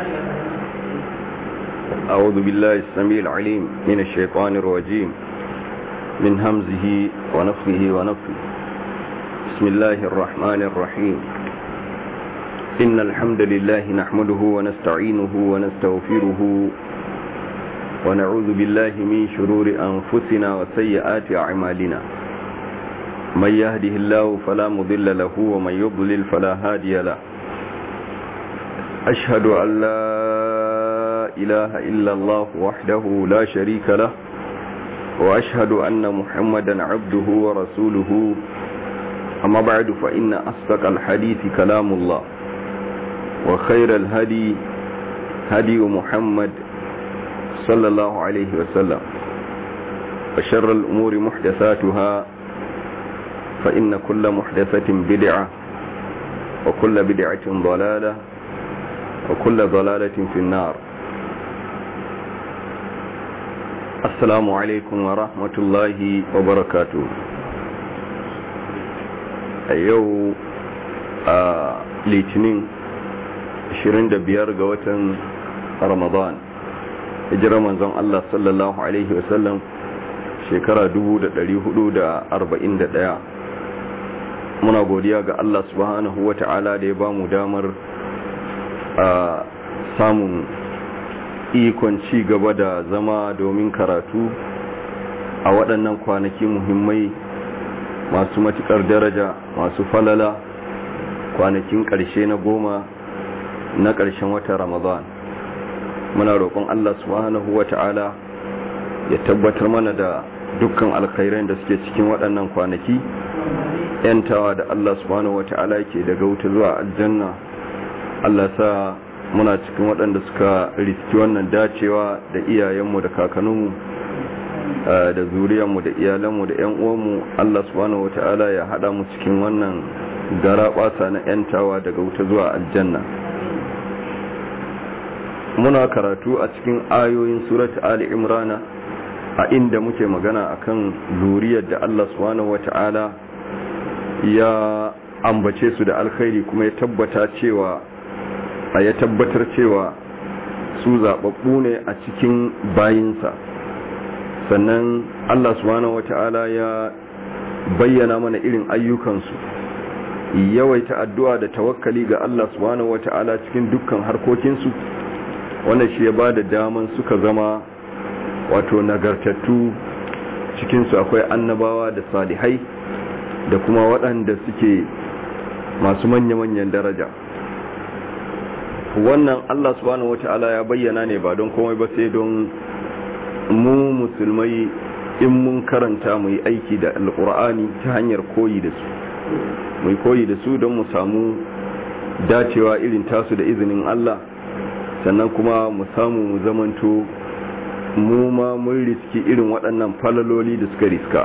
أعوذ بالله السميع العليم من الشيطان الرجيم من همزه ونفخه ونفخه بسم الله الرحمن الرحيم إن الحمد لله نحمده ونستعينه ونستغفره ونعوذ بالله من شرور أنفسنا وسيئات أعمالنا من يهده الله فلا مضل له ومن يضلل فلا هادي له أشهد أن لا إله إلا الله وحده لا شريك له وأشهد أن محمدا عبده ورسوله أما بعد فإن أصدق الحديث كلام الله وخير الهدي هدي محمد صلى الله عليه وسلم وشر الأمور محدثاتها فإن كل محدثة بدعة وكل بدعة ضلالة وكل ضلالة في النار السلام عليكم ورحمة الله وبركاته أيو litinin 25 ga watan ramadan hijirar manzon Allah sallallahu Alaihi wasallam shekara 1441 muna godiya ga Allah subhanahu wa ta'ala da ya ba mu damar a samun ikon ci gaba da zama domin karatu a waɗannan kwanaki muhimmai masu matuƙar daraja masu falala kwanakin ƙarshe na goma na ƙarshen watan ramadan muna roƙon Allah subhanahu wa ta'ala ya tabbatar mana da dukkan alkhairan da suke cikin waɗannan kwanaki yantawa da Allah subhanahu wa ta'ala ke daga wuta zuwa aljanna Allah sa muna cikin waɗanda suka riski wannan dacewa da iyayenmu da kakanninmu da zuriyarmu da iyalanmu da 'yan uwanmu Allah subhanahu wa ta'ala ya haɗa mu cikin wannan gara ɓasa na yantawa daga wuta zuwa aljanna muna karatu a cikin ayoyin surat ali imrana a inda muke magana akan zuriyar da Allah subhanahu wata'ala ya ambace su da alkhairi kuma ya tabbata cewa a ya tabbatar cewa su zababbu ne a cikin bayinsa sannan Allah subhanahu wata'ala ya bayyana mana irin ayyukansu yawaita addu'a da tawakkali ga Allah subhanahu wata'ala cikin dukkan harkokinsu wannan shi ya ba da daman suka zama wato nagartattu cikinsu akwai annabawa da salihai da kuma waɗanda suke masu manya-manyan daraja wannan Allah subhanahu wata'ala ya bayyana ne ba don komai ba sai don mu musulmai in mun karanta mu yi aiki da alƙur'ani ta hanyar koyi da su mu koyi da su don mu samu dacewa irin tasu da izinin Allah sannan kuma mu samu mu zamanto mu ma mun riski irin waɗannan falaloli da suka riska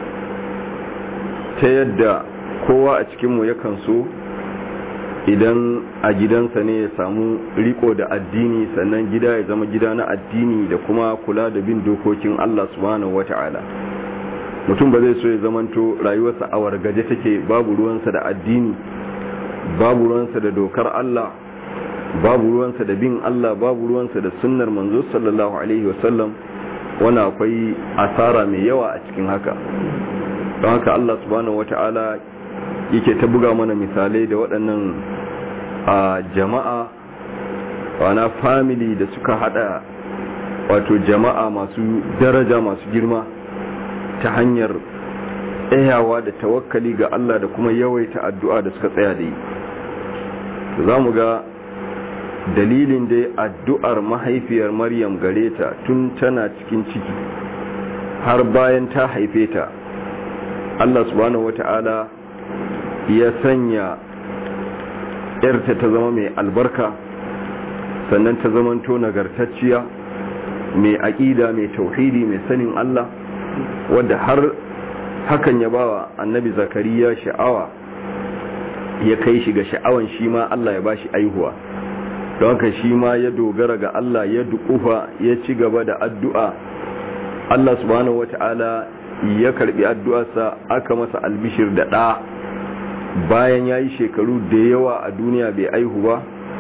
ta yadda kowa a cikinmu yakan so idan a gidansa ne ya samu riko da addini sannan gida ya zama gida na addini da kuma kula da bin dokokin Allah subhanahu wata'ala mutum ba zai so ya zamanto rayuwarsa a wargaje take babu ruwansa da addini babu ruwansa da dokar Allah babu ruwansa da bin Allah babu ruwansa da sunnar manzo sallallahu alaihi wasallam wani akwai asara mai yawa a cikin haka don haka Allah subhanahu wata'ala yake ta buga mana misalai da waɗannan a jama'a wana family da suka hada wato jama'a masu daraja masu girma ta hanyar tsayawa da tawakkali ga Allah da kuma yawaita addu'a da suka tsaya da yi za mu ga dalilin da addu'ar mahaifiyar maryam gare ta tun tana cikin ciki har bayan ta haife ta Allah subhanahu wata'ala ya sanya ‘yarta ta zama mai albarka sannan ta zamanto nagartacciya mai aƙida mai tauhidi mai sanin Allah wadda har hakan ya bawa annabi zakariya sha'awa ya kai shi ga sha'awan shi ma Allah ya bashi aihuwa don haka shi ma ya dogara ga Allah ya dukufa ya ci gaba da addu'a Allah subhanahu wata'ala ya karbi addu'arsa aka masa albishir da ɗa bayan ya yi shekaru da yawa a duniya bai aihu ba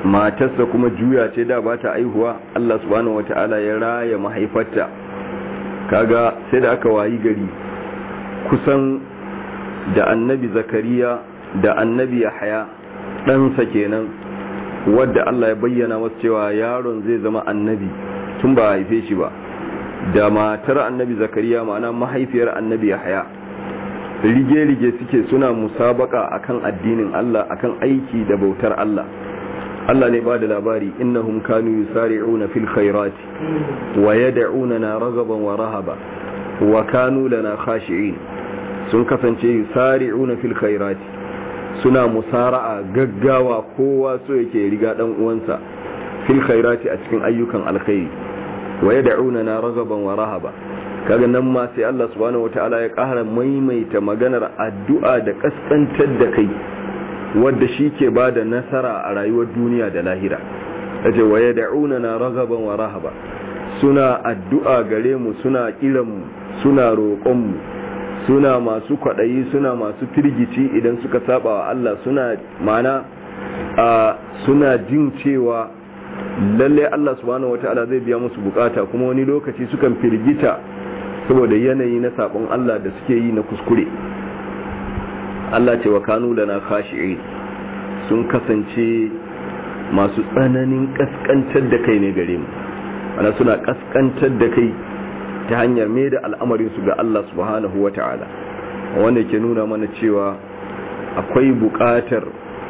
matarsa kuma juya ce da ba ta aihuwa Allah subhanahu wata'ala ya raya mahaifarta kaga sai da aka wayi gari kusan da annabi zakariya da annabi yahaya ɗansa kenan wadda Allah ya bayyana wasu cewa yaron zai zama annabi tun ba haife shi ba da matar annabi zakariya ma'ana mahaifiyar annabi yahaya rige-rige suke suna musabaka akan addinin Allah akan aiki da bautar Allah Allah ne ba da labari innahum kanu yusari'una fil khairati wa yad'unana ragaban wa rahaba wa kanu lana khashi'in sun kasance yusari'una fil khairati suna musara'a gaggawa kowa so yake riga dan uwansa fil khairati a cikin ayyukan alkhairi wa yad'unana ragaban wa rahaba kaga nan ma sai Allah subhanahu wataala ya ƙara maimaita maganar addu'a da kaskantar da kai wadda shi ke ba da nasara a rayuwar duniya da lahira yace wa yad'unana ragaban wa rahaba suna addu'a gare mu suna kiran mu suna roƙon mu suna masu kwaɗayi suna masu firgici idan suka saba wa Allah suna mana a suna jin cewa lalle Allah subhanahu wata'ala zai biya musu bukata kuma wani lokaci sukan firgita saboda yanayi na sabon Allah da suke yi na kuskure Allah ce wa kanu lana khashi'in sun kasance masu tsananin kaskantar da kai ne gare mu ana suna kaskantar da kai ta hanyar mai da al'amarinsu ga Allah subhanahu wa ta'ala wanda ke nuna mana cewa akwai buƙatar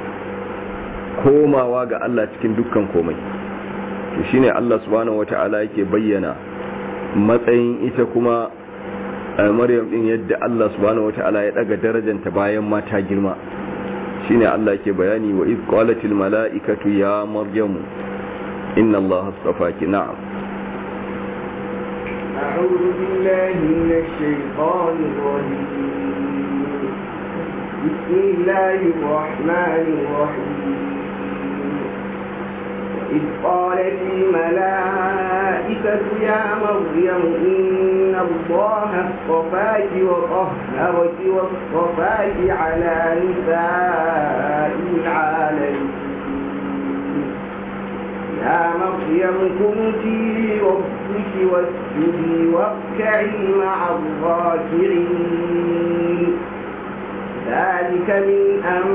komawa ga Allah cikin dukkan komai shi ne Allah subhanahu wa ta'ala yake bayyana matsayin ita kuma maryam din yadda Allah subhanahu wa ta'ala ya daga darajanta bayan mata girma shi ne Allah yake bayani wa iz qalatil mala'ikatu ya maryamu inna Allah astafaki na'am أعوذ بالله من الشيطان الرجيم بسم الله الرحمن الرحيم وإذ قالت الملائكة يا مريم إن الله اصطفاك وطهرك واصطفاك على نساء العالمين يا مريم كنتي ربك واسجدي واركعي مع الراكعين ذلك من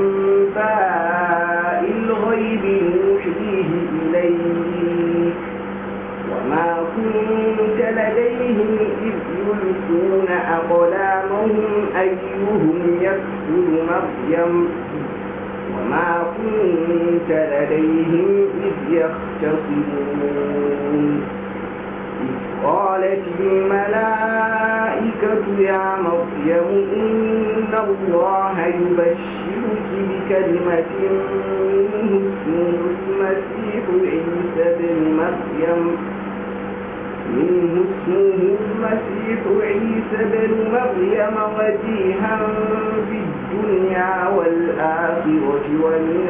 أنباء الغيب نوحيه إليك وما كنت لديهم إذ يلقون أقلامهم أيهم يكفل مريم وما كنت لديهم إذ يختصمون إذ قالت الملائكة يا مريم إن الله يبشرك بكلمة منه اسمه المسيح عيسى بن مريم منه اسمه المسيح عيسى بن مريم وجيها في الدنيا والآخرة ومن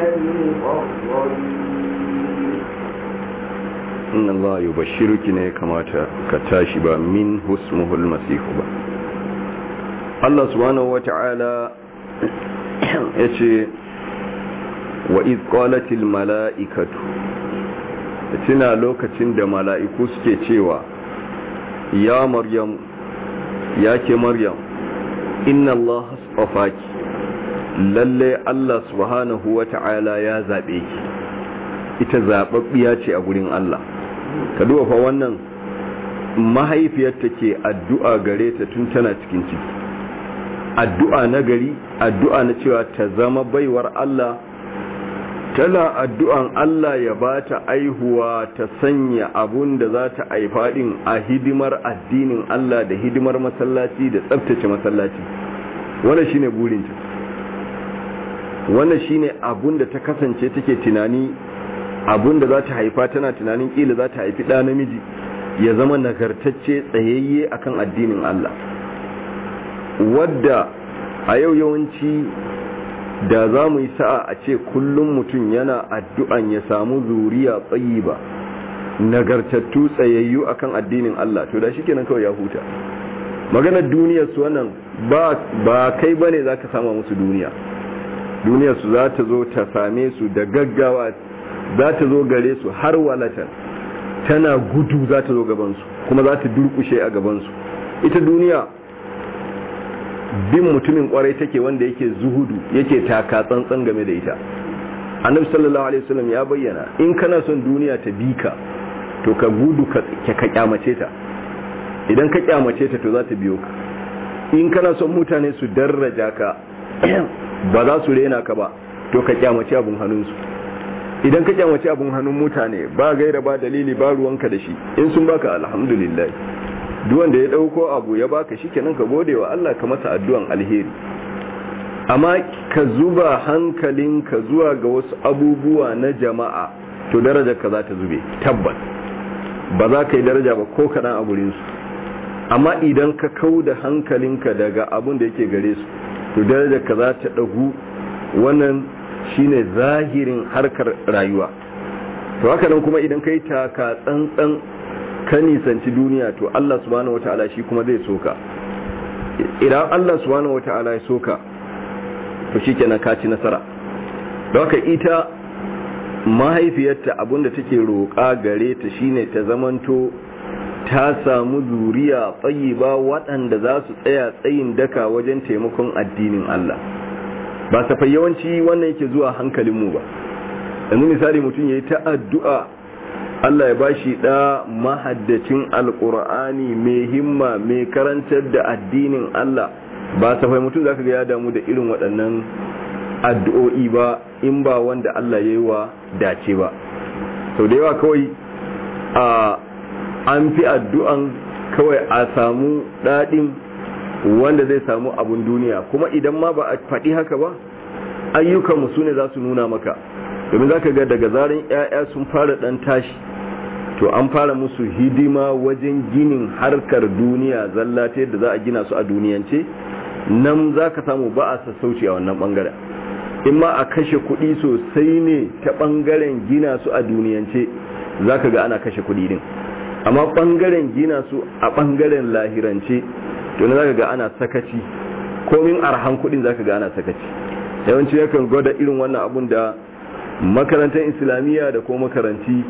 المقربين inna Allah yubashshiruki ne kamata ka tashi ba min husmuhul masih ba Allah subhanahu wata'ala yace wa iz qalatil mala'ikatu tuna lokacin da mala'iku suke cewa ya maryam ya ke maryam inna Allah astafaki lalle Allah subhanahu wata'ala ya zabe ki ita zababbiya ce a gurin Allah ka duba fa wannan mahaifiyarta ke addu'a gare ta tun tana cikin ciki addu'a na gari addu'a na cewa ta zama baiwar Allah tana addu'an Allah ya ba ta aihuwa ta sanya abun da za ta aifa din a hidimar addinin Allah da hidimar masallaci da tsabtace masallaci wannan shine burinta wannan shine abun da ta kasance take tunani abun da za ta haifa tana tunanin kila za ta haifi ɗa namiji ya zama nagartacce tsayayye akan addinin Allah wadda a yau yawanci da za mu yi sa'a a ce kullum mutum yana addu'an ya samu zuriya tsayi ba nagartattu tsayayyu akan addinin Allah to da shi kenan kawai ya huta maganar duniyar su wannan ba kai bane za ka sama musu duniya duniyar su za ta zo ta same su da gaggawa za ta zo gare su har walatan tana gudu za ta zo gabansu kuma za ta durkushe a gabansu ita duniya bin mutumin kwarai take wanda yake zuhudu yake taka tsantsan game da ita annabi sallallahu alaihi wasallam ya bayyana in kana son duniya ta bi ka to ka gudu ka ka kyamace ta idan ka kyamace ta to za ta biyo ka in kana son mutane su daraja ka ba za su rena ka ba to ka kyamace abun hannunsu idan ka kyamace abun hannun mutane ba gaira ba dalili ba ruwanka da shi in sun baka alhamdulillah duk wanda ya dauko abu ya baka shikenan ka gode wa Allah ka masa addu'an alheri amma ka zuba hankalinka zuwa ga wasu abubuwa na jama'a to darajar ka za ta zube tabbas ba za ka yi daraja ba ko kaɗan a gurinsu amma idan ka kau da hankalinka daga abun da yake gare su to darajar ka za ta ɗagu wannan shine zahirin harkar rayuwa to haka nan kuma idan ka yi taka tsantsan ka nisanci duniya to Allah subhanahu wata'ala shi kuma zai soka idan Allah subhanahu wata'ala ya soka to shi kenan ka ci nasara don haka ita mahaifiyarta abinda take roƙa gare ta shine ta zamanto ta samu zuriya tsayiba waɗanda za su tsaya tsayin daka wajen taimakon addinin Allah ba safai yawanci wannan yake zuwa hankalinmu ba yanzu misali mutum ya yi ta addu'a Allah ya bashi ɗa mahaddacin alƙur'ani mai himma mai karantar da addinin Allah ba safai mutum za ka ga ya damu da irin waɗannan addu'o'i ba in ba wanda Allah ya yi wa dace ba sau da yawa kawai a an fi addu'an kawai a samu daɗin wanda zai samu abun duniya kuma idan ma ba a faɗi haka ba ayyukanmu su ne za su nuna maka domin za ka ga daga zarin 'ya'ya sun fara ɗan tashi to an fara musu hidima wajen ginin harkar duniya zallata yadda za a gina su a duniyance nan za ka samu ba a sassauci a wannan ɓangaren in ma a kashe kuɗi sosai ne ta ɓangaren gina su a duniyance za ka ga ana kashe kuɗi din amma ɓangaren gina su a ɓangaren lahirance to na za ka ga ana sakaci komin arhan kuɗin za ka ga ana sakaci yawanci yakan gwada irin wannan abun da makarantar islamiyya da kuma makaranti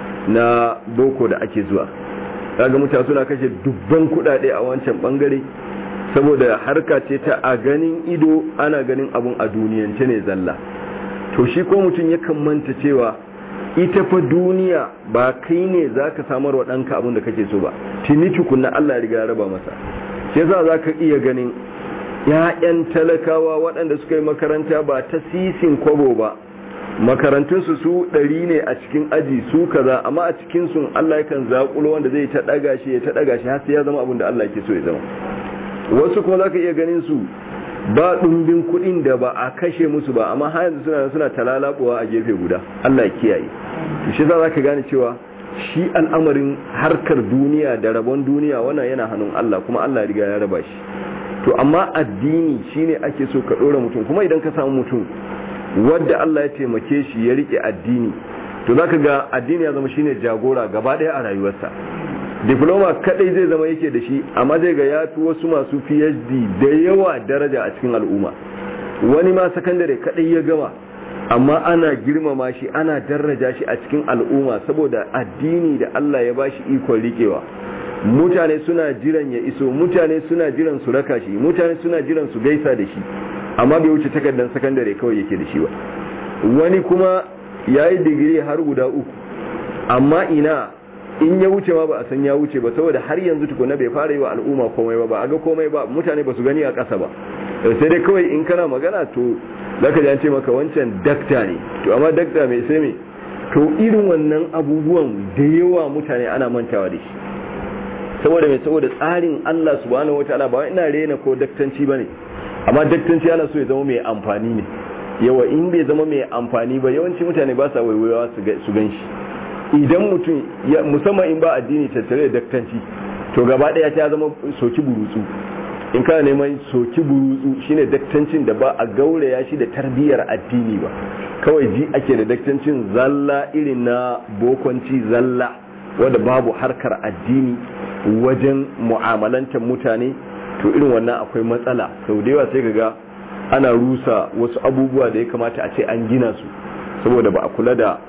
na boko da ake zuwa kaga mutane suna kashe dubban kuɗaɗe a wancan ɓangare saboda harka ce ta a ganin ido ana ganin abun a duniyance ne zalla to shi ko mutum yakan manta cewa ita fa duniya ba kai ne za ka samar wa ɗanka abin da kake so ba tuni tukunna Allah ya riga ya raba masa shi yasa za ka iya ganin ‘ya'yan talakawa waɗanda suka yi makaranta ba ta sisin kwabo ba makarantunsu su ɗari ne a cikin aji su kaza amma a cikin sun Allah yakan zaƙulo wanda zai ta ɗaga shi ya ta ɗaga shi har sai ya zama abin da Allah ke so ya zama wasu kuma za ka iya ganin su ba ɗumbin kuɗin da ba a kashe musu ba amma har yanzu suna suna talalabuwa a gefe guda Allah ya kiyaye shi za ka gane cewa shi al'amarin harkar duniya da rabon duniya wannan yana hannun Allah kuma Allah riga ya raba shi to amma addini shine ake so ka ɗora mutum kuma idan ka samu mutum wadda Allah ya taimake shi ya rike addini to zaka ga addini ya zama shine jagora gaba ɗaya a rayuwarsa diploma kadai zai zama yake da shi amma zai ga ya fi wasu masu phd da yawa daraja a cikin al'umma wani ma sakandare kadai ya gama amma ana girmama shi ana daraja shi a cikin al'umma saboda addini da Allah ya bashi ikon rikewa mutane suna jiran ya iso mutane suna jiran su raka shi mutane suna jiran su gaisa da shi amma bai wuce takardar sakandare kawai yake da shi ba wani kuma ya yi digiri har guda uku amma ina in ya wuce ma ba a san ya wuce ba saboda har yanzu tukuna bai fara yi wa al'umma komai ba ba a ga komai ba mutane ba su gani a ƙasa ba sai dai kawai in kana magana to zaka ji an ce maka wancan dakta ne to amma dakta mai sai me to irin wannan abubuwan da yawa mutane ana mantawa da shi saboda mai saboda tsarin Allah subhanahu wataala ba ina rena ko daktanci bane amma daktanci ana so ya zama mai amfani ne yawa in bai zama mai amfani ba yawanci mutane ba sa waiwaiwa su gan shi idan mutum musamman in ba addini tattare da daktanci to gaba daya ta zama soki burutsu in kana neman soki burutsu shine daktancin da ba a gauraya shi da tarbiyyar addini ba kawai ji ake da daktancin zalla irin na bokonci zalla wanda babu harkar addini wajen mu'amalantar mutane to irin wannan akwai matsala sau da yawa sai ga ana rusa wasu abubuwa da ya kamata a ce an gina su saboda ba a kula da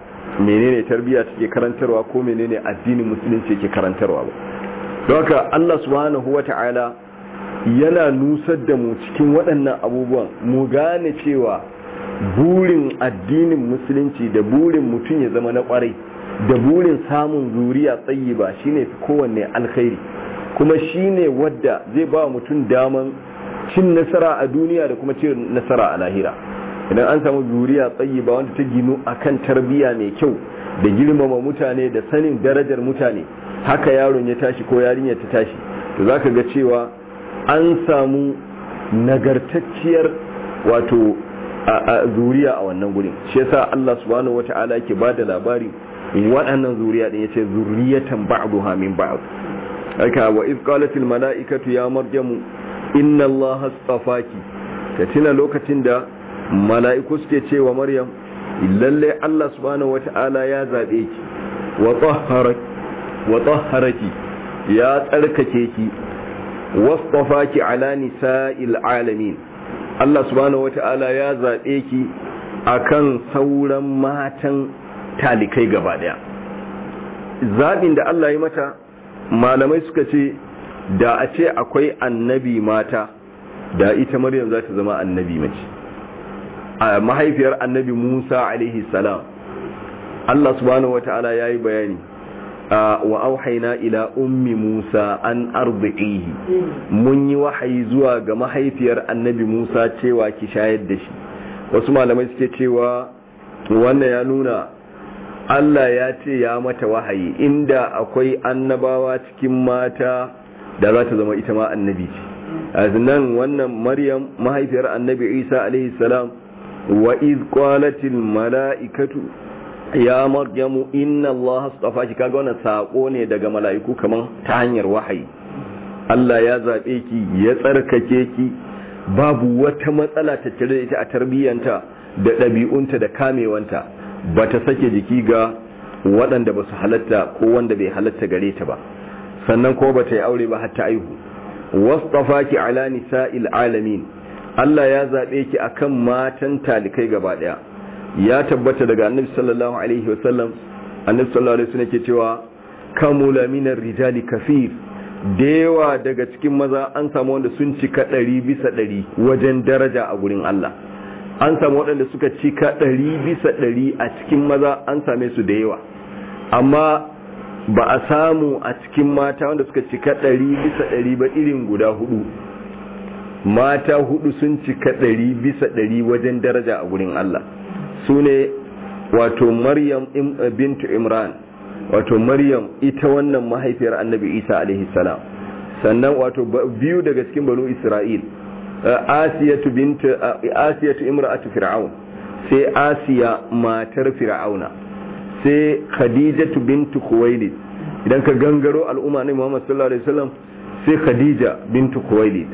menene tarbiyya take karantarwa ko menene addinin musulunci yake karantarwa ba don haka Allah subhanahu wata'ala yana nusar da mu cikin waɗannan abubuwan mu gane cewa burin addinin musulunci da burin mutum ya zama na ƙwarai da burin samun zuriya tsayi ba shine fi kowanne alkhairi kuma shine wadda zai ba mutum daman cin nasara a duniya da kuma cin nasara a lahira idan an samu zuriya tsayi ba wanda ta ginu akan tarbiyya mai kyau da girmama mutane da sanin darajar mutane haka yaron ya tashi ko yarinya ta tashi to zaka ga cewa an samu nagartacciyar wato a zuriya a wannan gurin shi yasa Allah subhanahu wata'ala yake bada labari waɗannan zuriya din yace zurriyatan ba'daha min ba'd haka wa iz qalat al mala'ikatu ya maryamu inna allaha astafaki ka tuna lokacin da mala'iku suke cewa maryam lalle Allah subhanahu wata'ala ya zabe ki wa tahharaki wa tahharaki ya tsarkake ki wastafaki ala nisa'il alamin Allah subhanahu wata'ala ya zabe ki akan sauran matan talikai gaba daya zabin da Allah ya mata malamai suka ce da a ce akwai annabi mata da ita maryam za ta zama annabi mace a mahaifiyar annabi musa alaihi salam allah subhanahu wata'ala ya yi bayani wa auhaina ila ummi musa an arzi'ihi mun yi wahayi zuwa ga mahaifiyar annabi musa cewa ki shayar da shi wasu malamai suke cewa wannan ya nuna allah ya ce ya mata wahayi inda akwai annabawa cikin mata da za ta zama ita ma annabi ce nan wannan maryam mahaifiyar annabi isa alaihi salam wa iz qalatil mala'ikatu ya maryamu inna allaha astafaki kaga wannan sako ne daga mala'iku kaman ta hanyar wahayi Allah ya zabe ki ya tsarkake ki babu wata matsala ta tare da ita a tarbiyyanta da ɗabi'unta da kamewanta ba ta sake jiki ga waɗanda ba su halatta ko wanda bai halatta gare ta ba sannan ko bata yi aure ba hatta aihu wasfafaki ala nisa'il alamin Allah ya zabe ki akan matan talikai gaba daya ya tabbata daga annabi sallallahu alaihi wasallam annabi sallallahu alaihi wasallam ke cewa kamula minar rijali kafir dewa daga cikin maza an samu wanda sun cika ɗari bisa ɗari wajen daraja a gurin Allah an samu waɗanda suka cika ɗari bisa ɗari a cikin maza an same su da yawa amma ba a samu a cikin mata wanda suka cika ɗari bisa ɗari ba irin guda hudu mata hudu sun cika ɗari bisa ɗari wajen daraja a gurin Allah su ne wato maryam bintu imran wato maryam ita wannan mahaifiyar annabi isa alaihi salam sannan wato biyu daga cikin banu isra'il asiyatu bintu asiyatu imra'atu fir'aun sai asiya matar fir'auna sai khadijatu bintu khuwailid idan ka gangaro al'umma ne muhammad sallallahu alaihi wasallam sai khadija bintu khuwailid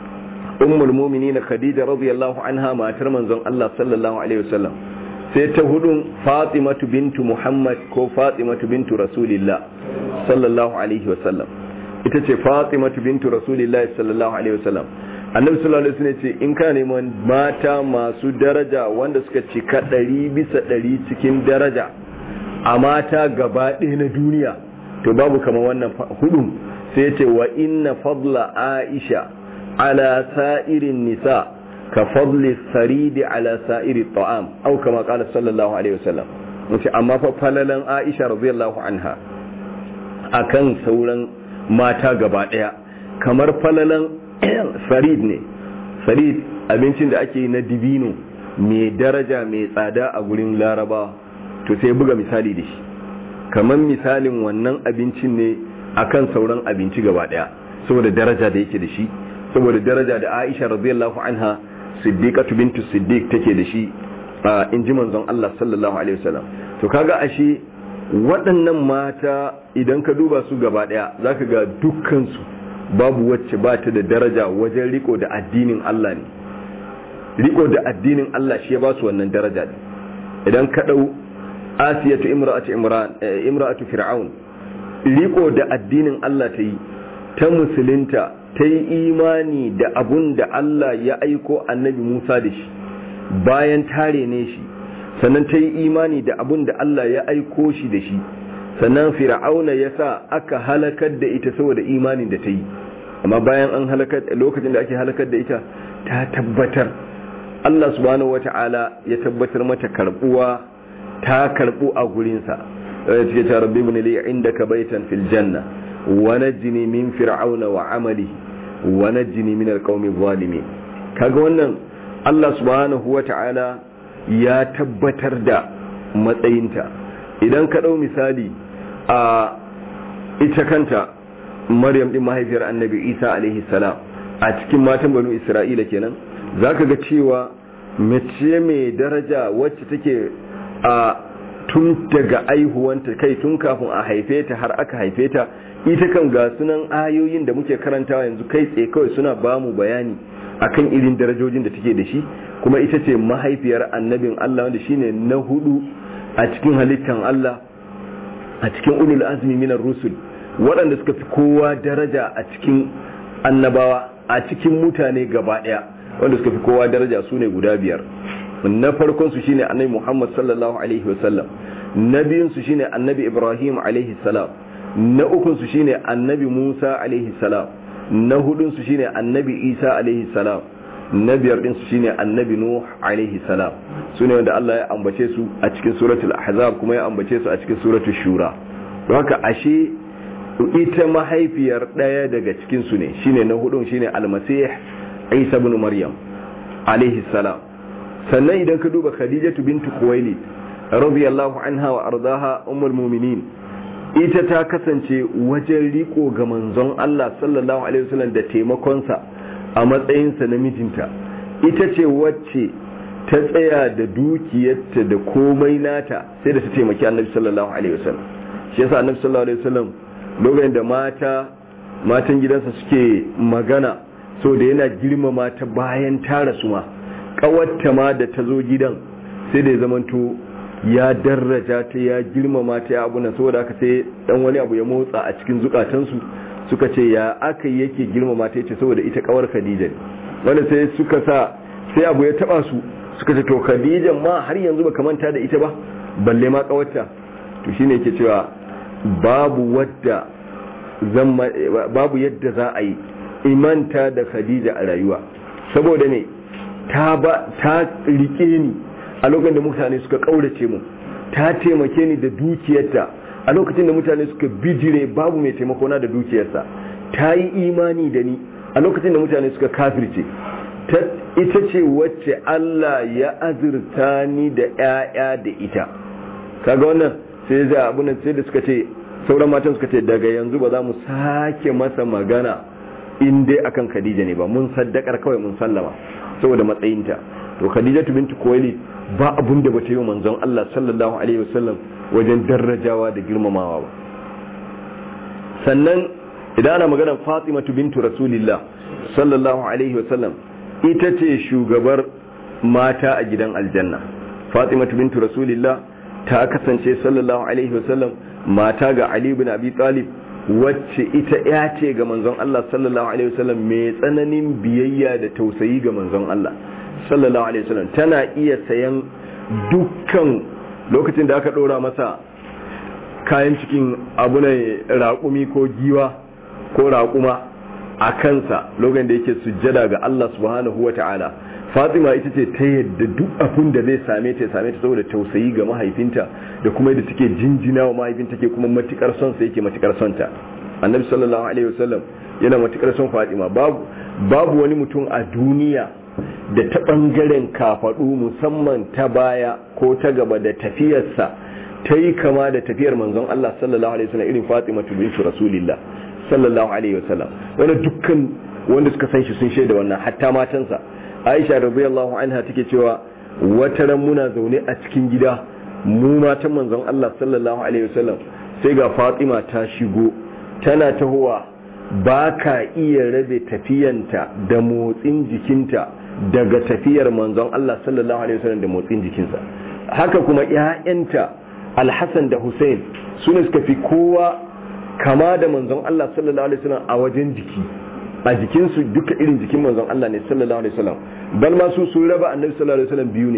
ummul mu'minin khadija radiyallahu anha matar manzon Allah sallallahu alaihi wasallam sai ta hudun fatimatu bintu muhammad ko fatimatu bintu rasulillah sallallahu alaihi wasallam ita ce fatimatu bintu rasulillah sallallahu alaihi wasallam annabi sallallahu alaihi wasallam ce in ka neman mata masu daraja wanda suka cika ɗari bisa ɗari cikin daraja a mata gaba ɗaya na duniya to babu kama wannan hudun sai ce wa inna fadla aisha ala sa'irin nisa ka fadli saridi ala sa'iri ta'am au kama qala sallallahu alaihi wasallam wace amma fa falalan aisha radiyallahu anha akan sauran mata gaba ɗaya kamar falalan farid ne farid abincin da ake na dibino mai daraja mai tsada a gurin laraba to sai buga misali da shi kamar misalin wannan abincin ne akan sauran abinci gaba daya saboda daraja da yake da shi saboda daraja da Aisha radiyallahu anha siddiqatu bintu siddiq take da shi in ji manzon Allah sallallahu alaihi wasallam to kaga ashe waɗannan mata idan ka duba su gaba daya zaka ga dukkan su babu wacce ba ta da daraja wajen riko da addinin Allah ne riko da addinin Allah shi ya ba su wannan daraja ne idan ka dau asiyatu imra'atu imran imra'atu fir'aun riko da addinin Allah ta yi ta musulunta ta yi imani da abun da Allah ya aiko annabi Musa da shi bayan tare ne shi sannan ta yi imani da abun da Allah ya aiko shi da shi sannan fir'auna ya sa aka halakar da ita saboda imanin da ta yi amma bayan an halakar lokacin da ake halakar da ita ta tabbatar Allah subhanahu wata'ala ya tabbatar mata karbuwa ta karbu a gurinsa ya ce ta rabbi ibn li indaka baitan fil janna wa najini min fir'auna wa amalihi wa najini min alqawmi zalimin kaga wannan Allah subhanahu wata'ala ya tabbatar da matsayinta idan ka dau misali a ita kanta Maryam din mahaifiyar Annabi Isa alaihi salam a cikin matan banu Isra'ila kenan zaka ga cewa mace mai daraja wacce take a tun daga aihuwanta kai tun kafin a haife ta har aka haife ta ita kan ga sunan ayoyin da muke karantawa yanzu kai tsaye kawai suna ba mu bayani akan irin darajojin da take da shi kuma ita ce mahaifiyar annabin Allah wanda shine na hudu a cikin halittan Allah a cikin ulul azmi minar rusul waɗanda suka fi kowa daraja a cikin annabawa a cikin mutane gaba ɗaya wanda suka fi kowa daraja su ne guda biyar na farkon su shine annabi Muhammad sallallahu alaihi wasallam na biyun su shine annabi Ibrahim alaihi salam na ukun su shine annabi Musa alaihi salam na hudun su shine annabi Isa alaihi salam na biyar din su shine annabi Nuh alaihi salam su ne wanda Allah ya ambace su a cikin suratul ahzab kuma ya ambace su a cikin suratul shura don haka ashe ita mahaifiyar daya daga cikin su ne shine na hudun shine almasih Isa ibn Maryam alaihi salam sannan idan ka duba Khadijatu bintu Khuwailid radiyallahu anha wa ardaha ummul mu'minin ita ta kasance wajen riko ga manzon Allah sallallahu alaihi wasallam da taimakonsa a matsayinsa na mijinta ita ce wacce ta tsaya da dukiyarta da komai nata sai da ta taimaki annabi sallallahu alaihi wasallam shi yasa annabi sallallahu alaihi wasallam lokacin da mata matan gidansa suke magana so da yana girmama ta bayan ta rasu ma kawarta ma da ta zo gidan sai da ya zamanto ya daraja ta ya girmama ta ya abuna saboda aka sai dan wani abu ya motsa a cikin zukatansu suka ce ya aka yake girmama ta yace saboda ita kawar Khadija ne wanda sai suka sa sai abu ya taba su suka ce to Khadija ma har yanzu baka manta da ita ba balle ma kawarta to shine yake cewa babu wadda zan babu yadda za a yi imanta da Khadija a rayuwa saboda ne ta ba ta rike ni a lokacin da mutane suka kaurace mu ta taimake ni da dukiyarta a lokacin da mutane suka bijire babu mai taimako na da dukiyarsa ta yi imani da ni a lokacin da mutane suka kafirce ita ce wacce Allah ya azurta ni da ‘ya'ya da ita kaga wannan sai zai abunan sai da suka ce sauran matan suka ce daga yanzu ba za mu sake masa magana in dai akan Khadija ne ba mun saddakar kawai mun sallama saboda matsayinta to Khadija bintu Khuwailid ba abun da bata yi wa manzon Allah sallallahu alaihi wasallam wajen darajawa da girmamawa ba sannan idan ana maganar Fatima bintu Rasulillah sallallahu alaihi wasallam ita ce shugabar mata a gidan aljanna Fatima bintu Rasulillah ta kasance sallallahu alaihi wasallam mata ga Ali ibn Abi Talib wacce ita ya ce ga manzon Allah sallallahu alaihi wasallam mai tsananin biyayya da tausayi ga manzon Allah sallallahu alaihi wasallam tana iya sayan dukkan lokacin da aka dora masa kayan cikin abu ne raƙumi ko giwa ko raƙuma a kansa lokacin da yake sujjada ga Allah subhanahu wata'ala Fatima ita ce ta yadda duk abin da zai same ta same ta saboda tausayi ga mahaifinta da kuma yadda take jinjina wa mahaifinta ke kuma matukar son sa yake matukar son ta Annabi sallallahu alaihi wasallam yana matukar son Fatima babu babu wani mutum a duniya da ta ɓangaren kafaɗu musamman ta baya ko ta gaba da tafiyarsa ta yi kama da tafiyar manzon Allah sallallahu alaihi wasallam irin Fatima bintu Rasulillah sallallahu alaihi wasallam wanda dukkan wanda suka san shi sun shaida wannan hatta matansa Aisha radiyallahu anha take cewa wata ran muna zaune a cikin gida mu matan manzon Allah sallallahu alaihi wasallam sai ga Fatima ta shigo tana tahowa ba ka iya rabe tafiyanta da motsin jikinta daga tafiyar manzon Allah sallallahu alaihi wasallam da motsin jikinsa haka kuma ƴaƴanta Al-Hassan da Hussein sune suka fi kowa kama da manzon Allah sallallahu alaihi wasallam a wajen jiki a jikinsu duka irin jikin manzon Allah ne sallallahu alaihi wasallam bal ma su sun raba annabi sallallahu alaihi wasallam biyu ne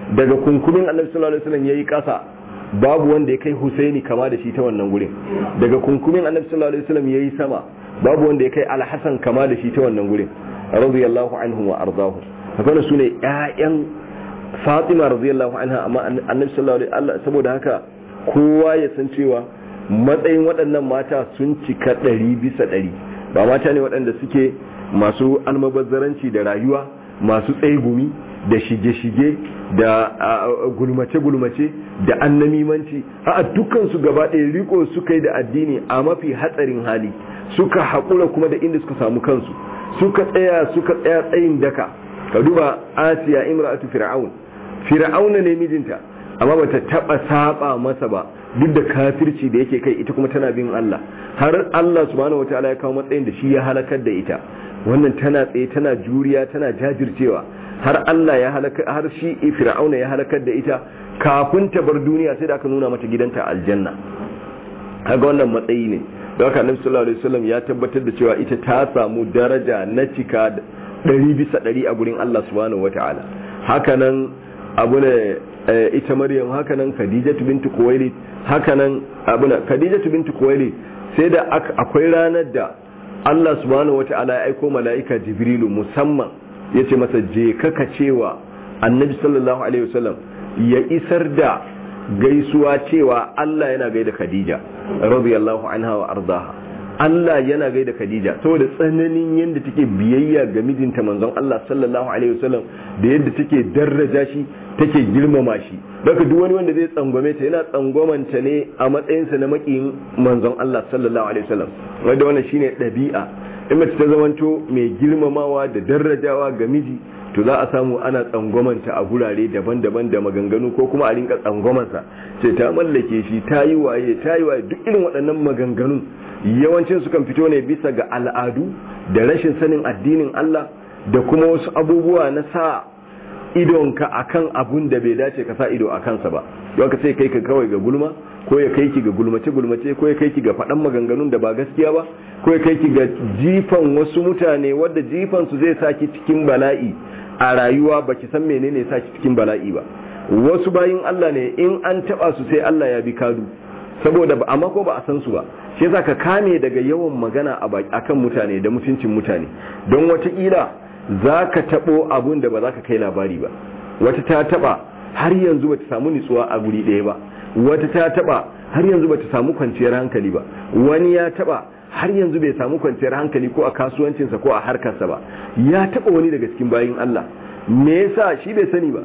daga kunkumin annabi sallallahu alaihi wasallam yayi kasa babu wanda ya kai Husaini kama da shi ta wannan gurin daga kunkumin annabi sallallahu alaihi wasallam yayi sama babu wanda ya kai Al-Hasan kama da shi ta wannan gurin radiyallahu anhu wa ardahu haka su ne ƴaƴan Fatima radiyallahu anha amma annabi sallallahu alaihi wasallam saboda haka kowa ya san cewa matsayin waɗannan mata sun cika ɗari bisa ɗari ba mata ne waɗanda suke masu almabazzaranci da rayuwa masu tsegumi da shige-shige da gulmace-gulmace da annamimanci a dukansu gaba ɗaya riko suka yi da addini a mafi hatsarin hali suka haƙura kuma da inda suka samu kansu suka tsaya suka tsaya tsayin daka ka duba asiya imra'atu fir'aun fir'auna ne mijinta amma bata taba saba masa ba duk da kafirci da yake kai ita kuma tana bin Allah har Allah subhanahu wataala ya kawo matsayin da shi ya halakar da ita wannan tana tsaye tana juriya tana jajircewa har Allah ya halaka har shi fir'auna ya halakar da ita kafin ta bar duniya sai da aka nuna mata gidanta aljanna kaga wannan matsayi ne don haka annabi sallallahu alaihi wasallam ya tabbatar da cewa ita ta samu daraja na cika ɗari bisa ɗari a gurin Allah subhanahu wataala hakanan abu ne ita maryam hakanan khadijatu bintu kuwaili hakanan abu ne khadijatu bintu kuwaili sai da akwai ranar da Allah subhanahu wataala ya aiko mala'ika jibrilu musamman yace masa je kaka cewa annabi sallallahu alaihi wasallam ya isar da gaisuwa cewa Allah yana gaida khadija radiyallahu anha wa ardaha Allah yana gaida Khadija saboda tsananin yadda take biyayya ga mijinta manzon Allah sallallahu alaihi wasallam da yadda take daraja shi take girmama shi daga duk wani wanda zai tsangwame ta yana tsangwamanta ne a matsayinsa na makiyin manzon Allah sallallahu alaihi wasallam wanda wannan shine ɗabi'a in mace ta zamanto mai girmamawa da darajawa ga miji to za a samu ana tsangwamanta a gurare daban-daban da maganganu ko kuma a rinka tsangwamansa ce ta mallake shi ta yi waye ta yi waye duk irin waɗannan maganganun yawancin sukan fito ne bisa ga al'adu da rashin sanin addinin Allah da kuma wasu abubuwa na sa idonka akan abun da bai dace ka sa ido a kansa ba yau ka sai kai ka kawai ga gulma ko ya kai ki ga gulmace gulmace ko ya kai ki ga faɗan maganganun da ba gaskiya ba ko ya kai ki ga jifan wasu mutane wadda jifan su zai saki cikin bala'i a rayuwa baki san menene ya saki cikin bala'i ba wasu bayin Allah ne in an taba su sai Allah ya bi kadu saboda ba amma ko ba a san su ba shi yasa ka kame daga yawan magana a akan mutane da mutuncin mutane don watakila za ka taɓo abun da ba za ka kai labari ba wata ta taɓa har yanzu ba ta samu nitsuwa a guri ɗaya ba wata ta taɓa har yanzu ba ta samu kwanciyar hankali ba wani ya taɓa har yanzu bai samu kwanciyar hankali ko a kasuwancinsa ko a harkarsa ba ya taɓa wani daga cikin bayin Allah me yasa shi bai sani ba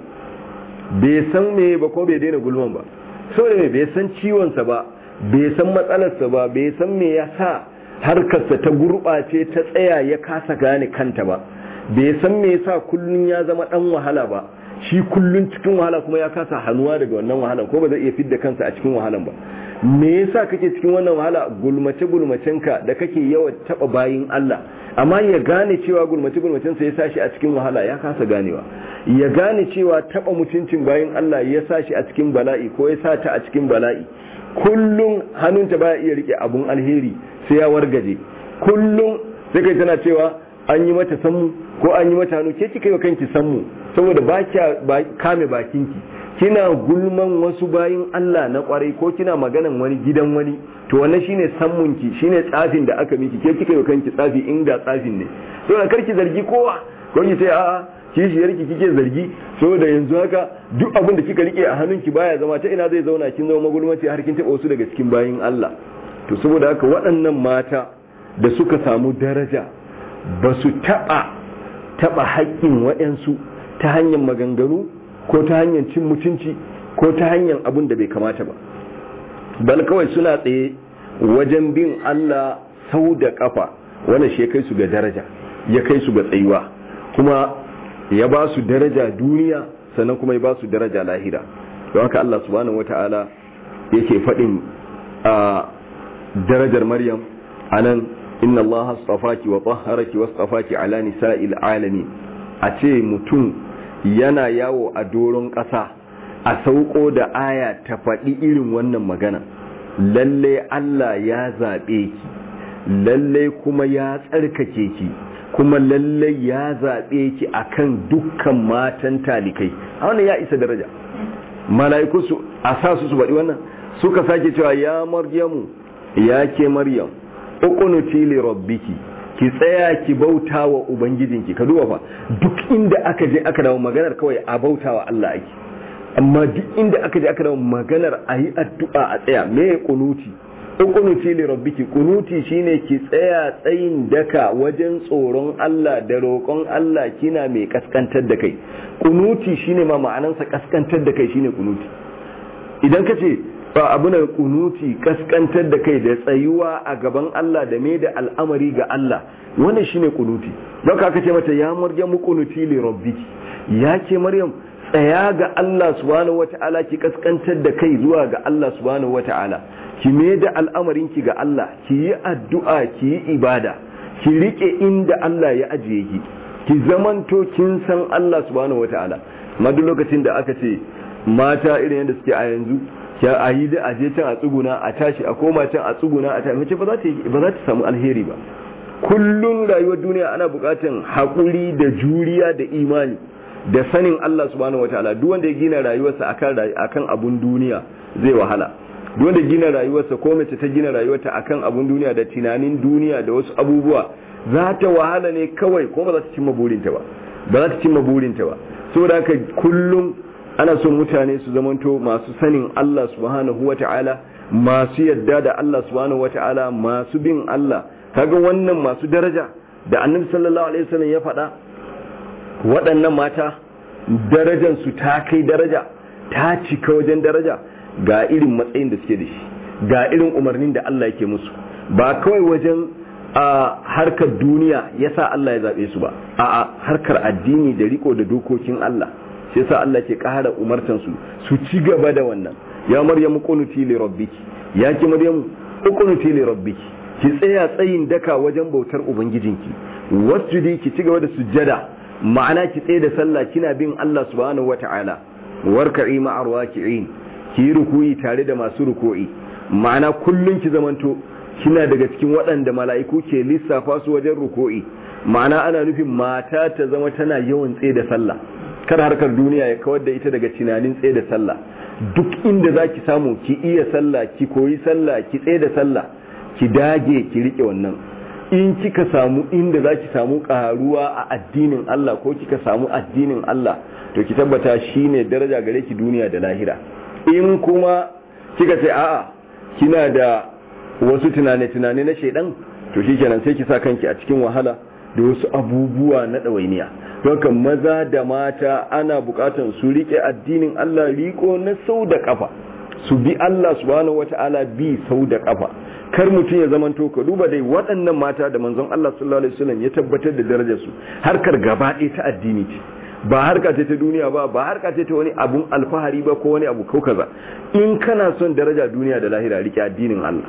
bai san me ba ko bai daina gulman ba saboda bai san ciwonsa ba bai san matsalarsa ba bai san me ya sa harkarsa ta gurɓace ta tsaya ya kasa gane kanta ba bai san me yasa kullun ya zama dan wahala ba shi kullun cikin wahala kuma ya kasa hannuwa daga wannan wahalan ko ba zai iya fidda kansa a cikin wahalan ba me yasa kake cikin wannan wahala gulmace gulmacenka da kake yawan taba bayin Allah amma ya gane cewa gulmace gulmacen sa ya sashi a cikin wahala ya kasa ganewa ya gane cewa taba mutuncin bayin Allah ya sashi a cikin bala'i ko ya sa ta a cikin bala'i kullum hannunta baya iya rike abun alheri sai ya wargaje kullum sai kai tana cewa an yi mata sammu ko an yi mata hannu ke kika yi wa kanki sammu saboda ba kya kame bakinki kina gulman wasu bayin Allah na kwarai ko kina maganan wani gidan wani to wannan shine sammunki shine tsafin da aka miki ke kika yi wa kanki tsafi inda tsafin ne saboda karki zargi kowa ko ki sai a'a kishiyarki kike zargi saboda yanzu haka duk abin da kika rike a hannunki baya zama ta ina zai zauna kin zama magulmaci har kin taba wasu daga cikin bayin Allah to saboda haka waɗannan mata da suka samu daraja ba su taɓa taɓa haƙƙin waɗansu ta hanyar maganganu ko ta hanyar cin mutunci ko ta hanyar abin da bai kamata ba bal kawai suna tsaye wajen bin Allah sau da ƙafa wannan shi ya kai su ga daraja ya kai su ga tsayuwa kuma ya ba su daraja duniya sannan kuma ya ba su daraja lahira don haka Allah subhanahu wata'ala yake faɗin a darajar Maryam anan inna Allah astafaki wa tahharaki wastafaki ala nisa'il alamin a ce mutum yana yawo a doron ƙasa a sauko da aya ta faɗi irin wannan magana lalle Allah ya zaɓe ki lalle kuma ya tsarkake ki kuma lallai ya zaɓe ki akan dukkan matan talikai a wannan ya isa daraja mala'iku su a sa su su baɗi wannan suka sake cewa ya maryamu ya ke maryam uqunuti li rabbiki ki tsaya ki bauta wa ubangijinki ka duba fa duk inda aka je aka dawo maganar kawai a bauta wa Allah ake amma duk inda aka je aka dawo maganar a yi addu'a a tsaya me ya kunuti kunuti li rabbiki kunuti shine ki tsaya tsayin daka wajen tsoron Allah da roƙon Allah kina mai kaskantar da kai kunuti shine ma ma'anansa kaskantar da kai shine kunuti idan ka ce ba abu na kunuti kaskantar da kai da tsayuwa a gaban Allah da mai da al'amari ga Allah wannan shine kunuti don ka aka ce mata ya maryamu kunuti li rabbiki ya ce maryam tsaya ga Allah subhanahu wata'ala ki kaskantar da kai zuwa ga Allah subhanahu wata'ala ki mai da al'amarin ki ga Allah ki yi addu'a ki yi ibada ki rike inda Allah ya ajiye ki ki zamanto kin san Allah subhanahu wata'ala amma duk lokacin da aka ce mata irin yadda suke a yanzu ya a yi da aje can a tsuguna a tashi a koma can a tsuguna a tashi mace ba za ta samu alheri ba kullum rayuwar duniya ana bukatan haƙuri da juriya da imani da sanin Allah subhanahu wataala duk wanda ya gina rayuwarsa akan akan abun duniya zai wahala duk wanda gina rayuwarsa ko mace ta gina rayuwarta akan abun duniya da tunanin duniya da wasu abubuwa za ta wahala ne kawai ko ba za ta cimma burinta ba ba za ta cimma burinta ba saboda haka kullum ana son mutane su zamanto masu sanin Allah subhanahu wata'ala masu yadda da Allah subhanahu wata'ala masu bin Allah kaga wannan masu daraja da annabi sallallahu alaihi wasallam ya faɗa waɗannan mata darajar su ta kai daraja ta cika wajen daraja ga irin matsayin da suke da shi ga irin umarnin da Allah yake musu ba kawai wajen a harkar duniya yasa Allah ya zabe su ba a'a harkar addini da riko da dokokin Allah sai sa Allah ke ƙara umartan su su ci gaba da wannan ya maryamu qunuti li rabbiki ya ki maryamu qunuti li rabbiki ki tsaya tsayin daka wajen bautar ubangijinki wasjudi ki ci gaba da sujjada ma'ana ki tsaye da sallah kina bin Allah subhanahu wata'ala warka'i ma'ar waki'in ki yi rukuyi tare da masu ruku'i ma'ana kullun ki zamanto kina daga cikin waɗanda mala'iku ke lissafa su wajen ruku'i ma'ana ana nufin mata ta zama tana yawan tsaye da sallah kar harkar duniya ya kawar da ita daga tunanin tsaye da sallah duk inda za ki samu ki iya sallah ki koyi sallah ki tsaye da sallah ki dage ki rike wannan in kika samu inda za ki samu karuwa a addinin Allah ko kika samu addinin Allah to ki tabbata shine daraja gare ki duniya da lahira in kuma kika ce a'a kina da wasu tunane-tunane na shaidan to shikenan sai ki sa kanki a cikin wahala da wasu abubuwa na ɗawainiya don maza da mata ana bukatan su rike addinin Allah riko na sau da kafa su bi Allah subhanahu wata'ala bi sau da kafa kar mutum ya zamanto ka duba dai waɗannan mata da manzon Allah sallallahu alaihi wasallam ya tabbatar da darajar su harkar gaba ɗaya ta addini ce ba harka ce ta duniya ba ba harka ce ta wani abun alfahari ba ko wani abu ko kaza in kana son daraja duniya da lahira rike addinin Allah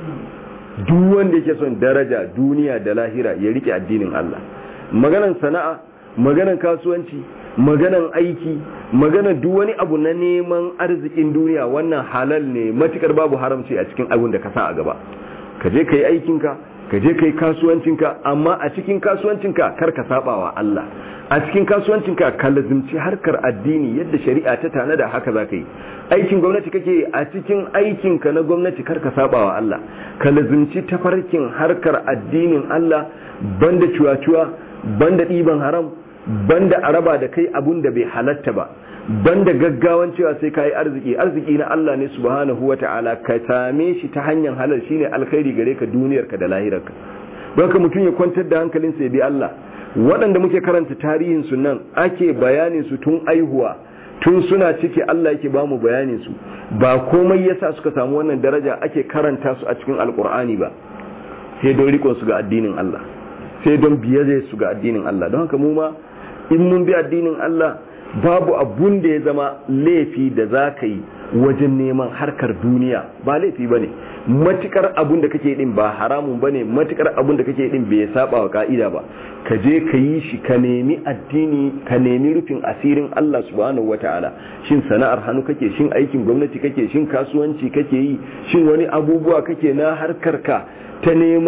duk wanda yake son daraja duniya da lahira ya rike addinin Allah maganan sana'a maganan kasuwanci maganan aiki maganan duk wani abu na neman arzikin duniya wannan halal ne matukar babu haramci a cikin abin da ka sa a gaba ka je ka yi aikinka ka je ka yi kasuwancinka amma a cikin kasuwancinka kar ka saba wa Allah a cikin kasuwancinka ka lazimci harkar addini yadda shari'a ta tanada haka za ka yi aikin gwamnati kake a cikin aikinka na gwamnati kar ka saba wa Allah ka lazimci tafarkin harkar addinin Allah banda cuwa-cuwa banda ɗiban haram banda araba da kai abun da bai halatta ba banda gaggawan cewa sai ka yi arziki arziki na Allah ne subhanahu wa ta'ala ka same shi ta hanyar halal shine alkhairi gare ka duniyarka da lahirarka don ka mutum ya kwantar da hankalinsa ya bi Allah waɗanda muke karanta tarihin su nan ake bayanin su tun aihuwa tun suna ciki Allah yake ba mu bayanin su ba komai yasa suka samu wannan daraja ake karanta su a cikin alkur'ani ba sai don rikon su ga addinin Allah sai don biyayya su ga addinin Allah don haka mu ma in mun bi addinin Allah babu abun da ya zama laifi da za ka yi wajen neman harkar duniya ba laifi ba ne matukar abun da kake din ba haramun ba ne matukar abun da kake din bai saba wa ka'ida ba ka je ka yi shi ka nemi addini ka nemi rufin asirin Allah subhanahu wataala shin sana'ar hannu kake shin aikin gwamnati kake shin kasuwanci kake yi shin wani abubuwa kake na harkar ka ta neman